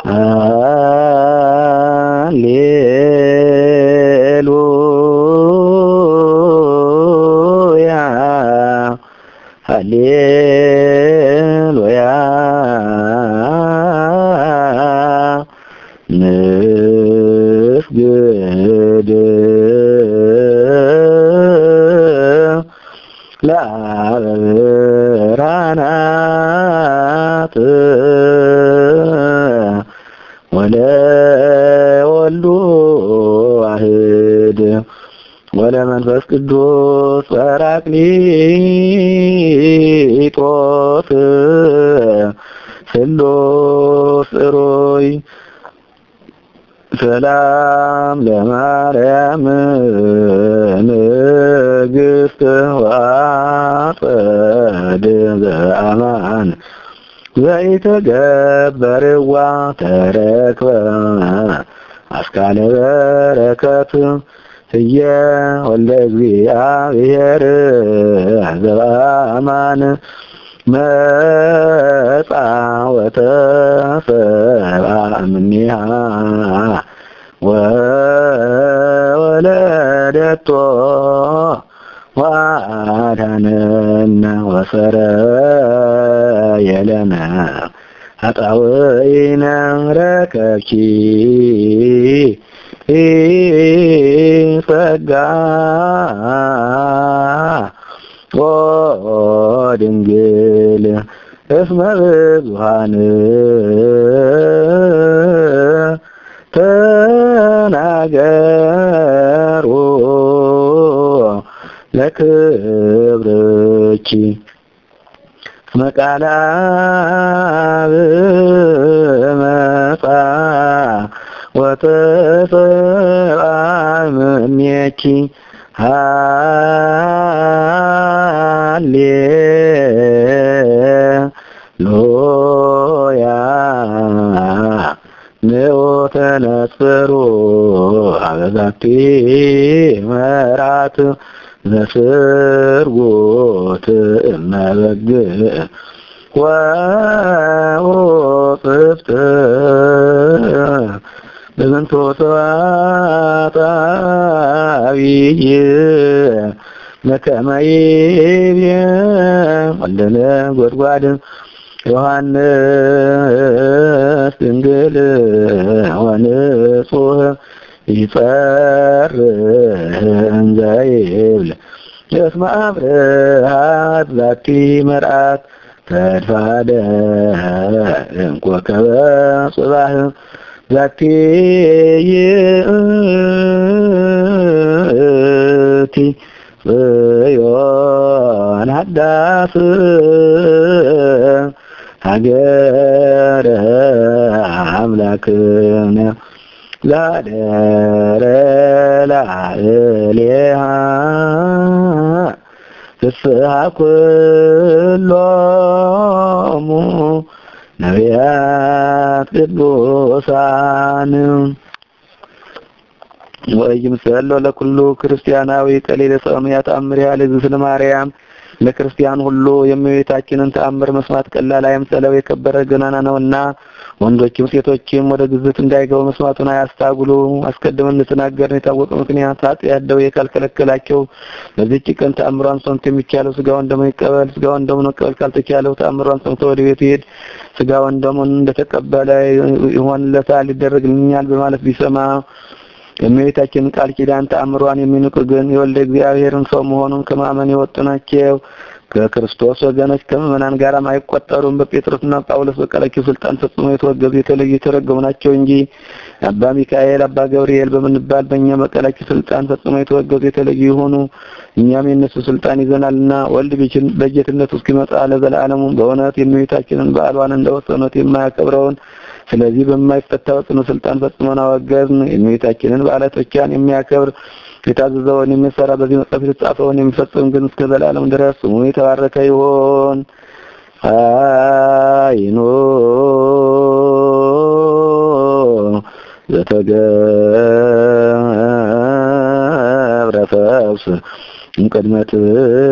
ሃሌሉያ ሃሌሉያ ንስግድ ለአብ ብርሃናት ወለወልዱ ዋህድ ወለመንፈስ ቅዱስ ጰራቅሊጦስ ስሉስ ሩይ ሰላም ለማርያም ንግሥት ወአጸድ ዘአማን ዘይተገበርዋ ተረክበ አስካለ በረከት ህየ ወልደ እግዚአብሔር ዘበአማን መጻ ወተሰብአ እምኔሃ ወወለደቶ ወአድኀነነ ወሰረየለነ ኃጣውኢነ ረከብኪ ጸጋ ኦ ድንግል እስመ ብዙኃን ተናገሩ ለክብርኪ እስመ ቃለ አብ መጻ ወተሰብአ እምኔኪ ሃሌሉያ ንዑ ተነጽሩ አበዛቲ መራት ዘስርጉት እመበግዕ ወውፅፍት በዝንቱ ሰዓት አብይ መከመ ይቤ ወልደ ነጎድጓድ ዮሐንስ ድንግል ወንጹህ ይጸርህ እንዘ ይብል እስመ አብርሃት ዛቲ መርአት ተድፋደ እንኮከበ ጽባህ ዛቲ ይእቲ ጽዮን ሃዳስ ሀገረ አምላክነ ዛደረ ላዕሌሃ ፍስሐ ኩሎሙ ነቢያት ቅዱሳን ወይምሰሎ ለኩሉ ክርስቲያናዊ ቀሊለ ሰምያ ተአምር ያለ ዝስለ ማርያም ለክርስቲያን ሁሉ የእመቤታችንን ተአምር መስማት ቀላል አይምሰለው የከበረ ገናና ነውና ወንዶችም ሴቶችም ወደ ግዝት እንዳይገቡ መስማቱን አያስታጉሉ። አስቀድመን እንደተናገርን የታወቀ ምክንያት ኃጢአት ደዌ ካልከለከላቸው በዚህች ቀን ተአምሯን ሰምቶ የሚቻለው ስጋውን ደሙን ይቀበል። ስጋውን ደሙን መቀበል ካልተቻለው ተአምሯን ሰምቶ ወደ ቤቱ ይሄድ። ስጋውን ደሙን እንደተቀበለ ይሆንለታል፣ ይደረግልኛል በማለት ቢሰማ የእመቤታችንን ቃል ኪዳን ተአምሯን የሚንቁ ግን የወልደ እግዚአብሔርን ሰው መሆኑን ከማመን የወጡ ናቸው። ከክርስቶስ ወገኖች ከምዕመናን ጋርም አይቆጠሩም። በጴጥሮስና ጳውሎስ በቀላኪው ስልጣን ፈጽሞ የተወገዙ የተለዩ የተረገሙ ናቸው እንጂ አባ ሚካኤል፣ አባ ገብርኤል በምንባል በእኛ በቀላኪው ስልጣን ፈጽሞ የተወገዙ የተለዩ የሆኑ እኛም የእነሱ ስልጣን ይዘናልና ወልድ በጌትነቱ እስኪመጣ ለዘላለሙ በእውነት የእመቤታችንን በዓሏን እንደ ወሰኑት የማያከብረውን ስለዚህ በማይፈታው ጽኑ ስልጣን ፈጽመን አወገዝን። የእመቤታችንን በዓላቶቿን የሚያከብር የታዘዘውን የሚሰራ በዚህ መጽሐፍ የተጻፈውን የሚፈጽም ግን እስከ ዘላለም ድረስ ስሙ የተባረከ ይሁን። አይኖ ዘተገብረ ፈውስ እምቅድመ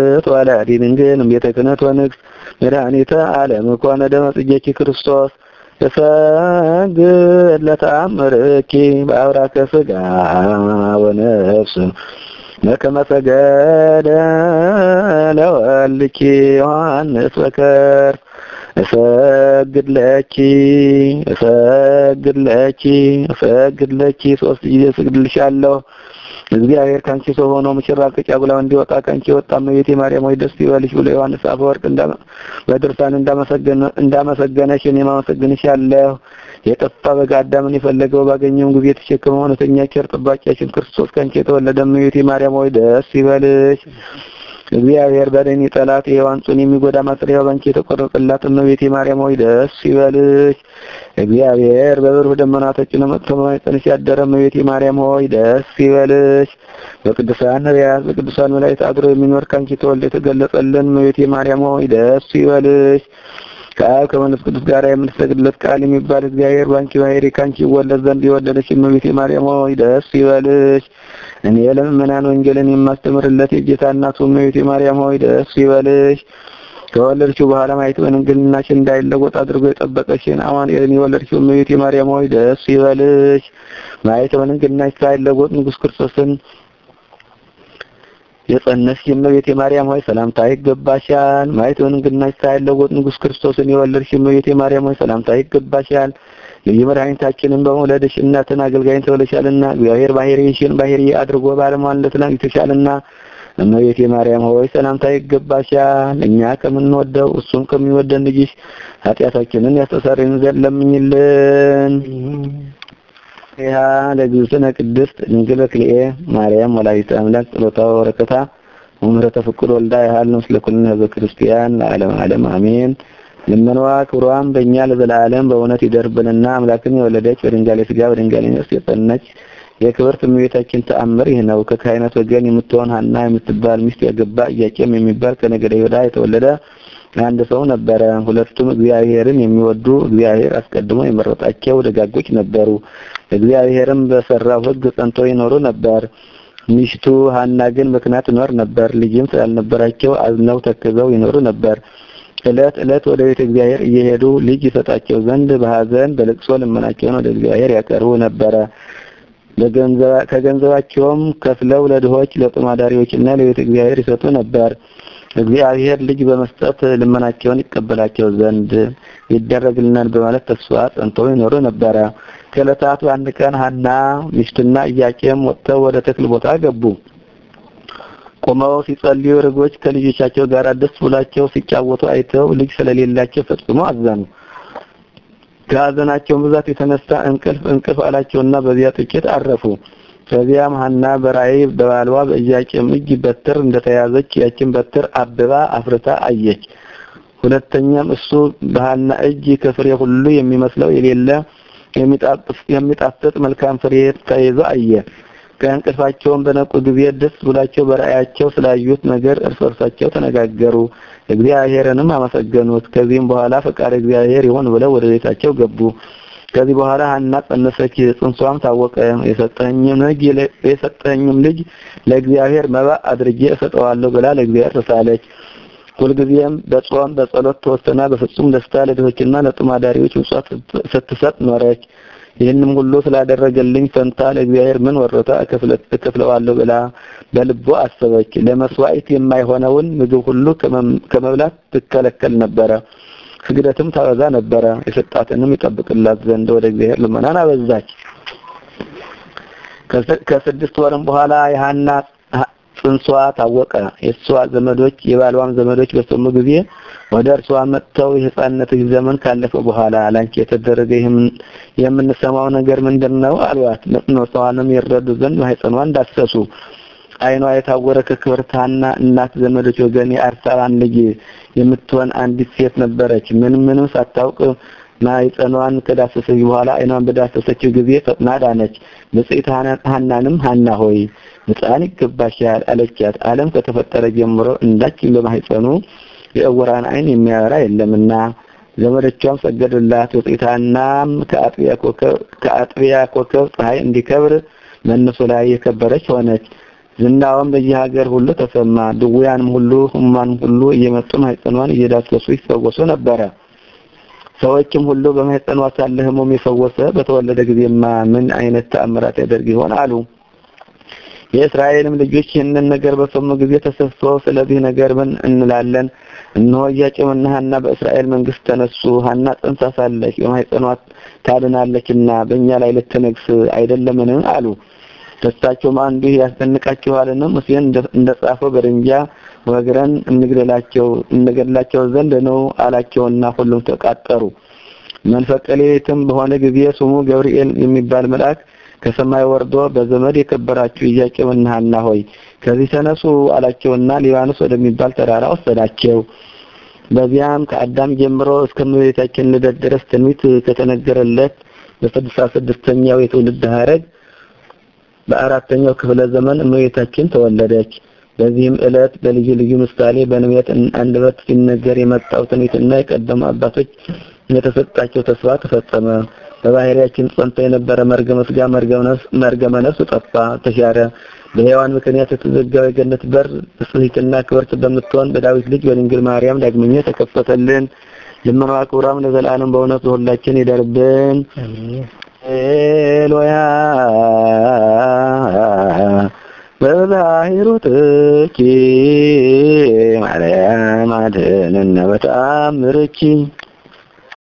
ትወላዲ ድንግል እምቤተ ክህነት ወንግሥት መድኃኒተ ዓለም ኮነ ደመ ጽጌኪ ክርስቶስ እሰግድ ለተአምርኪ በአብራከ ሥጋ ወነፍስ በከመ ሰገደ ለወልድኪ ዮሐንስ በከርስ እሰግድ ለኪ እሰግድ ለኪ እሰግድ ለኪ ሶስት ጊዜ እሰግድልሻለሁ። እግዚአብሔር ካንቺ ሰው ሆኖ ሙሽራ ከጫጉላው እንዲወጣ ካንቺ ወጣ እመቤቴ ማርያም ሆይ ደስ ይበልሽ ብሎ ዮሐንስ አፈወርቅ በድርሳን እንዳመሰገነ እንዳመሰገነሽ እኔም አመሰግንሻለሁ። የጠፋ በግ አዳምን የፈለገው ባገኘው ጊዜ የተሸከመው እውነተኛ ቸር ጠባቂያችን ክርስቶስ ካንቺ የተወለደ እመቤቴ ማርያም ሆይ ደስ ይበልሽ። እግዚአብሔር በደኒ ጠላት የሔዋን ጹን የሚጎዳ ማጥሪያው ባንቺ የተቆረጠላት እመቤቴ ማርያም ሆይ ደስ ይበልሽ። እግዚአብሔር በብሩህ ደመና ተጭኖ መጥቶ በማኅፀንሽ ያደረ እመቤቴ ማርያም ሆይ ደስ ይበልሽ። በቅዱሳን ነቢያት በቅዱሳን መላእክት አድሮ የሚኖር ካንቺ ተወልዶ የተገለጸልን እመቤቴ ማርያም ሆይ ደስ ይበልሽ። ከአብ ከመንፈስ ቅዱስ ጋር የምንሰግድለት ቃል የሚባል እግዚአብሔር ባንቺ ባሕርይ ካንቺ ይወለድ ዘንድ የወለደች እመቤቴ ማርያም ሆይ ደስ ይበልሽ። እኔ ለምእመናን ወንጌልን የማስተምርለት የጌታ እናቱ እመቤቴ ማርያም ሆይ ደስ ይበልሽ። ከወለድሽው በኋላ ማየት በድንግልናሽ እንዳይለወጥ አድርጎ የጠበቀሽን አማኑኤልን የወለድሽው እመቤቴ ማርያም ሆይ ደስ ይበልሽ። ማየት በድንግልናሽ ሳይለወጥ ንጉሥ ክርስቶስን የጸነስሽ እመቤቴ ማርያም ሆይ ሰላምታ ይገባሻል። ማየት በድንግልናሽ ሳይለወጥ ንጉሥ ክርስቶስን የወለድሽ እመቤቴ ማርያም ሆይ ሰላምታ ይገባሻል። ልዩ መድኃኒታችንን በመውለድሽ እናትን አገልጋይን ተወለሻልና እግዚአብሔር ባሕርይሽን ባሕርይ አድርጎ ባለሟልነትን አግኝተሻልና እመቤቴ ማርያም ሆይ ሰላምታ ይገባሻል። እኛ ከምንወደው እሱም ከሚወደን ልጅሽ ኃጢአታችንን ያስተሰርይን ዘንድ ለምኝልን። ይሃ ለግዝእትነ ቅድስት ድንግል በክልኤ ማርያም ወላዲተ አምላክ ጸሎታ ወበረከታ ወምሕረተ ፍቁር ወልዳ ያህል ምስለ ኩልነ ህዝበ ክርስቲያን ለዓለም ዓለም አሜን። ልመናዋ ክብሯም በእኛ ለዘላለም በእውነት ይደርብንና አምላክን የወለደች በድንጋሌ ሥጋ በድንጋሌ ነፍስ የጸነች የክብርት እመቤታችን ተአምር ይህ ነው። ከካህናት ወገን የምትሆን ሐና የምትባል ሚስት ያገባ ኢያቄም የሚባል ከነገደ ይሁዳ የተወለደ አንድ ሰው ነበረ። ሁለቱም እግዚአብሔርን የሚወዱ እግዚአብሔር አስቀድሞ የመረጣቸው ደጋጎች ነበሩ። እግዚአብሔርም በሰራው ሕግ ጸንተው ይኖሩ ነበር። ሚስቱ ሐና ግን መክና ትኖር ነበር። ልጅም ስላልነበራቸው አዝነው ተክዘው ይኖሩ ነበር። ዕለት ዕለት ወደ ቤተ እግዚአብሔር እየሄዱ ልጅ ይሰጣቸው ዘንድ በሐዘን በልቅሶ ልመናቸውን ወደ እግዚአብሔር ያቀርቡ ነበረ። ከገንዘባቸውም ከፍለው ለድሆች ለጦም አዳሪዎችና ለቤተ እግዚአብሔር ይሰጡ ነበር። እግዚአብሔር ልጅ በመስጠት ልመናቸውን ይቀበላቸው ዘንድ ይደረግልናል በማለት ተስፋ ጸንተው ይኖሩ ነበረ። ከዕለታት በአንድ ቀን ሐና ሚስቱና ኢያቄም ወጥተው ወደ ተክል ቦታ ገቡ። ቆመው ሲጸልዩ ርግቦች ከልጆቻቸው ጋር ደስ ብሏቸው ሲጫወቱ አይተው ልጅ ስለሌላቸው ፈጽሞ አዘኑ። ከሐዘናቸው ብዛት የተነሳ እንቅልፍ እንቅልፍ አላቸውና በዚያ ጥቂት አረፉ። ከዚያም ሐና በራእይ በባሏ በኢያቄም እጅ በትር እንደተያዘች ያችን በትር አብባ አፍርታ አየች። ሁለተኛም እሱ በሐና እጅ ከፍሬ ሁሉ የሚመስለው የሌለ የሚጣፍጥ መልካም ፍሬ ተይዞ አየ። ከእንቅልፋቸውም በነቁ ጊዜ ደስ ብላቸው በራእያቸው ስላዩት ነገር እርስ በርሳቸው ተነጋገሩ፣ እግዚአብሔርንም አመሰገኑት። ከዚህም በኋላ ፈቃድ እግዚአብሔር ይሆን ብለው ወደ ቤታቸው ገቡ። ከዚህ በኋላ ሐና ጸነሰች፣ ጽንሷም ታወቀ። የሰጠኝም ልጅ የሰጠኝም ልጅ ለእግዚአብሔር መባ አድርጌ እሰጠዋለሁ ብላ ለእግዚአብሔር ተሳለች። ሁልጊዜም በጾም በጸሎት ተወስና በፍጹም ደስታ ለድሆችና ለጦም አዳሪዎች ምጽዋት ስትሰጥ ኖረች። ይህንም ሁሉ ስላደረገልኝ ፈንታ ለእግዚአብሔር ምን ወረታ እከፍለዋለሁ ብላ በልቦ አሰበች። ለመስዋዕት የማይሆነውን ምግብ ሁሉ ከመብላት ትከለከል ነበረ። ስግደትም ታበዛ ነበረ። የሰጣትንም ይጠብቅላት ዘንድ ወደ እግዚአብሔር ልመናን አበዛች። ከስድስት ወርም በኋላ የሐና ጽንሷ ታወቀ። የእሷ ዘመዶች የባሏም ዘመዶች በሰሙ ጊዜ ወደ እርሷ መጥተው የሕፃንነትሽ ዘመን ካለፈ በኋላ ላንቺ የተደረገ የምንሰማው ነገር ምንድን ነው አሏት። መጽኖቷንም ይረዱ ዘንድ ማኅፀኗን ዳሰሱ። ዓይኗ የታወረ ከክብርት ሐና እናት ዘመዶች ወገን የአርሳላን ልጅ የምትሆን አንዲት ሴት ነበረች። ምንም ምንም ሳታውቅ ማኅፀኗን ከዳሰሰች በኋላ ዓይኗን በዳሰሰችው ጊዜ ፈጥና ዳነች። ብጽዕት ሐናንም ሐና ሆይ ሕፃን ይገባሻል አለቻት። ዓለም ከተፈጠረ ጀምሮ እንዳችን በማኅፀኑ የዕውራን ዓይን የሚያበራ የለምና። ዘመዶቿም ሰገዱላት። ብጽዕት ሐናም ከአጥቢያ ኮከብ ፀሐይ እንዲከብር መነሱ ላይ የከበረች ሆነች። ዝናዋም በየሀገር ሁሉ ተሰማ። ድውያንም ሁሉ ሕሙማንም ሁሉ እየመጡ ማኅፀኗን እየዳሰሱ ይፈወሱ ነበረ። ሰዎችም ሁሉ በማኅፀኗ ሳለ ሕሙም የፈወሰ በተወለደ ጊዜማ ምን አይነት ተአምራት ያደርግ ይሆን አሉ። የእስራኤልም ልጆች ይህንን ነገር በሰሙ ጊዜ ተሰብስበው ስለዚህ ነገር ምን እንላለን? እነሆ ኢያቄምና ሐና በእስራኤል መንግስት ተነሱ። ሐና ጸንሳ ሳለች በማኅፀኗ ታድናለችና በእኛ ላይ ልትነግስ አይደለምን? አሉ። ደስታቸውም አንዱ ያስደንቃችኋልን? ሙሴን እንደጻፈው በድንጃ ወግረን እንግደላቸው እንገድላቸው ዘንድ ነው አላቸውና ሁሉም ተቃጠሩ። መንፈቀ ሌሊትም በሆነ ጊዜ ስሙ ገብርኤል የሚባል መልአክ ከሰማይ ወርዶ በዘመድ የከበራችሁ ኢያቄምና ሐና ሆይ ከዚህ ተነሱ አላቸውና ሊባኖስ ወደሚባል ተራራ ወሰዳቸው። በዚያም ከአዳም ጀምሮ እስከ እመቤታችን ልደት ድረስ ትንቢት ከተነገረለት በስድሳ ስድስተኛው የትውልድ ሐረግ በአራተኛው ክፍለ ዘመን እመቤታችን ተወለደች። በዚህም ዕለት በልዩ ልዩ ምሳሌ በነቢያት አንደበት ሲነገር የመጣው ትንቢትና የቀደሙ አባቶች የተሰጣቸው ተስፋ ተፈጸመ። በባህሪያችን ጸንቶ የነበረ መርገመ ሥጋ መርገመ ነፍስ ጠፋ፣ ተሻረ። በሔዋን ምክንያት የተዘጋው የገነት በር ብጽሕትና ክብርት በምትሆን በዳዊት ልጅ በድንግል ማርያም ዳግመኛ ተከፈተልን። ልመናዋ ክብሯም ለዘላለም በእውነት በሁላችን ይደርብን። ኤሎያ በባሕሩ ጥኪ ማርያም አድኅነነ በተአምርኪ